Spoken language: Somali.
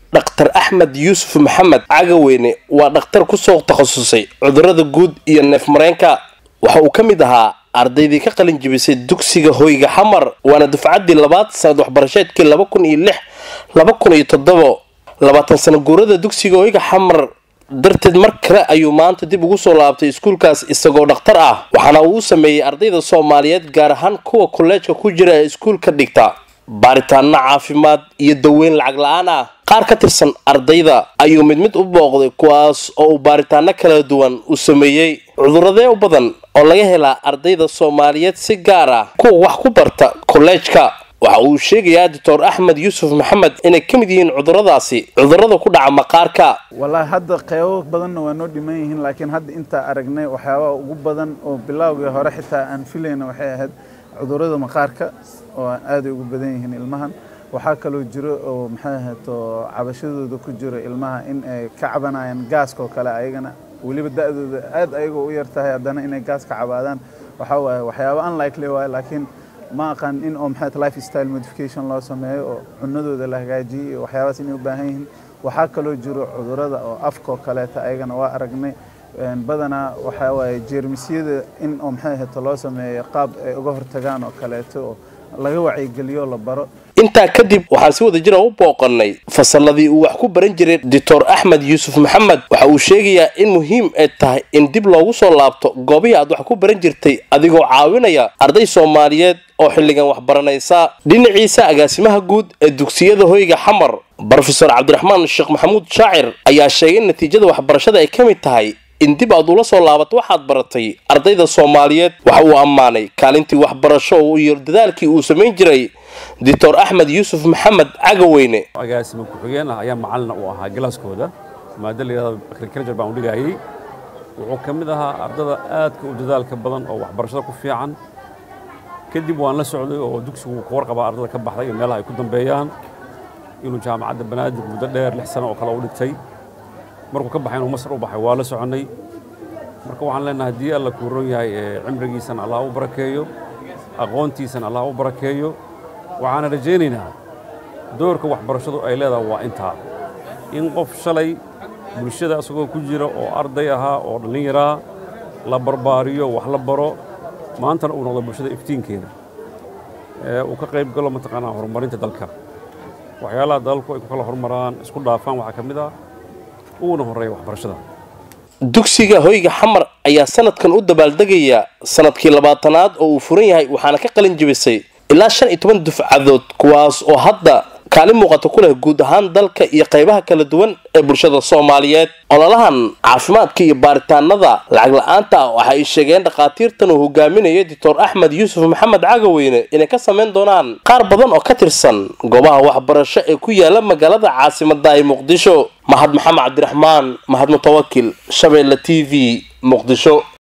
dhakhtar axmed yuusuf maxamed cagaweyne waa dhakhtar kusoo takhasusay cudurada guud iyo neef mareenka waxa uu ka mid ahaa ardaydii ka qalin jibisay dugsiga hoyga xamar waana dufcaddii labaad sanad waxbarasheedkii laba kun iyo lix laba kun iyo toddobo labaatan sano guurada dugsiga hoyga xamar darteed mar kale ayuu maanta dib ugu soo laabtay iskuulkaas isagoo dhakhtar ah waxaana uu u sameeyey ardayda soomaaliyeed gaar ahaan kuwa kolleejka ku jira ee iskuulka dhigta baaritaano caafimaad iyo daweyn lacag la-aan ah qaar ka tirsan ardayda ayuu mid mid u booqday kuwaas oo uu baaritaano kala duwan u sameeyey cuduradee u badan oo laga helaa ardayda soomaaliyeed si gaar ah kuwa wax ku barta kolleejka waxa uu sheegayaa doctor axmed yuusuf maxamed inay ka mid yihiin cuduradaasi cudurada ku dhaca maqaarka wallaahi hadda qeybo badanna waa noo dhiman yihiin laakiin hadda intaa aragnay waxyaabaha ugu badan oo bilowgii hore xitaa aan filayna waxay ahayd cudurada maqaarka oo aaday ugu badan yihiin ilmahan waxaa kaloo jiro oo maxay ahayto cabashadooda ku jiro ilmaha in ay ka cabanayaan gaaska oo kale ayagana weliba da-dooda aad ayagoo u yar tahay haddana inay gaas ka cabaadaan waxaa waaye waxyaaba unlikely waaye laakiin ma aqaan in oo maxay life style modification loo sameeyo oo cunadooda la hagaajiyey iyo waxyaabahaas inay u baahan yihiin waxaa kaloo jiro cudurada oo afka oo kaleeta ayagana waa aragnay badanaa waxaa waaye jeermisyada in oo maxay ahayto loo sameeyo qaab ay uga hortagaan oo kaleeto oo laga wacyigeliyo la baro intaa kadib waxaan si wada jira u booqannay fasalladii uu wax ku baran jiray doctor axmed yuusuf maxamed waxa uu sheegayaa in muhiim ay tahay in dib loogu soo laabto goobihii aad wax ku baran jirtay adigoo caawinaya arday soomaaliyeed oo xilligan wax baranaysa dhinaciisa agaasimaha guud ee dugsiyada hoyga xamar brofesor cabdiraxmaan sheekh maxamuud shaacir ayaa sheegay in natiijada waxbarashada ay ka mid tahay in dib aad ula soo laabato waxaad baratay ardayda soomaaliyeed waxa uu ammaanay kaalintii waxbarasho iyo dadaalkii uu samayn jiray doctor axmed yuusuf maxamed cagaweyne agaasima ku-xigeen ah ayaa macalina u ahaa galaaskooda maada la yidhahdo agriculture baan u dhigayay wuxuu ka mid ahaa ardada aadka u dadaalka badan oo waxbarashada ku fiican kadib waan la socday oo dugsigu ka warqabaa ardada ka baxday iyo meelaha ay ku dambeeyaan inuu jaamacadda banaadir muddo dheer lix sano oo kale u dhigtay markuu ka baxay inuu masar u baxay waa la soconnay marka waxaan leenahay haddii alla kuu ron yahay cimrigiisana allah u barakeeyo aqoontiisana allah u barakeeyo waxaana rajaynaynaa doorka waxbarashadu ay leedahay waa intaa in qof shalay bulshada isagoo ku jira oo arday ahaa oo dhallinyaraa la barbaariyo wax la baro maantana uu noqdo bulshada iftiinkeeda uu ka qayb galo mataqaanaa horumarinta dalka waxyaalaha dalalku ay ku kala horumaraan isku dhaafaan waxaa ka mid ah uuna horreeya waxbarashada dugsiga hoyga xamar ayaa sanadkan u dabaaldegaya sanadkii labaatanaad oo uu furan yahay waxaana ka qalin jibisay ilaa shan iyo toban dufcadood kuwaas oo hadda kaalin muuqata ku leh guud ahaan dalka iyo qaybaha kala duwan ee bulshada soomaaliyeed ololahan caafimaadka iyo baaritaanada lacag la-aanta ah waxa ay sheegeen dhakhaatiirtan uu hogaaminayo doctor axmed yuusuf maxamed cagaweyne inay ka samayn doonaan qaar badan oo ka tirsan goobaha waxbarasho ee ku yaala magaalada caasimada ee muqdisho mahad maxamed cabdiraxmaan mahad mutawakil shabeelle t v muqdisho